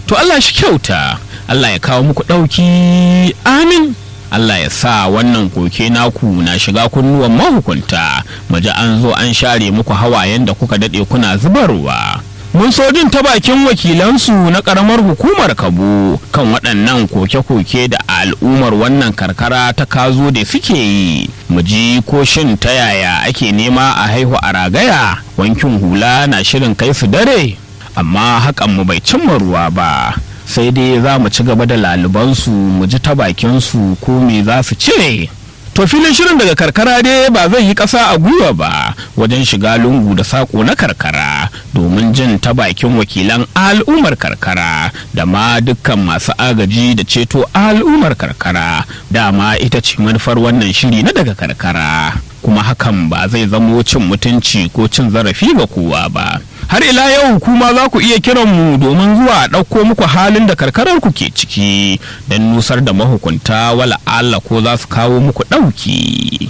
to Allah shi kyauta Allah ya kawo muku ɗauki amin Allah ya sa wannan koke naku na shiga kunnuwan mahukunta mu ji an zo an share muku hawayen da kuka daɗe kuna zubarwa mun so jin ta bakin wakilansu na karamar hukumar kabo kan waɗannan koke-koke da al'ummar wannan karkara ta kazo da suke yi mu ji ko shin ta yaya ake nema a haihu a ragaya wankin hula na shirin kai su dare amma hakan mu bai cimma ruwa ba sai dai za mu ci gaba da lalubansu mu ji ta bakinsu ko me za su cire To filin shirin daga karkara dai ba zai yi ƙasa a gwiwa ba wajen shiga lungu da saƙo na karkara domin jin ta bakin wakilan al'ummar karkara da ma dukkan masu agaji da ceto al'ummar karkara dama ita ce manufar wannan shiri na daga karkara kuma hakan ba zai zamo cin mutunci ko cin zarafi ga kowa ba. har ila yau kuma za ku iya kiran mu domin zuwa ɗauko muku halin da karkarar ku ke ciki don nusar da mahukunta wala Allah ko za su kawo muku ɗauki.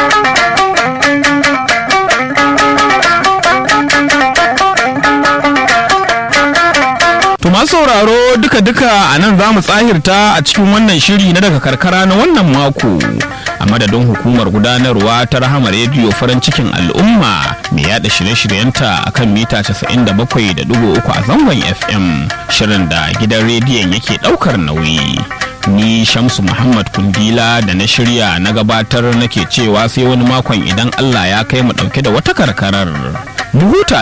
To masu sauraro duka-duka a nan za mu tsahirta a cikin wannan shiri na daga karkara na wannan mako. a madadin hukumar gudanarwa ta rahama rediyo farin cikin al'umma mai yada shirye-shiryenta a kan mita 97.3 a zangon fm shirin da gidan rediyon yake daukar nauyi ni shamsu muhammad kundila da na shirya na gabatar nake cewa sai wani makon idan allah ya kai mu dauke da wata karkarar mu huta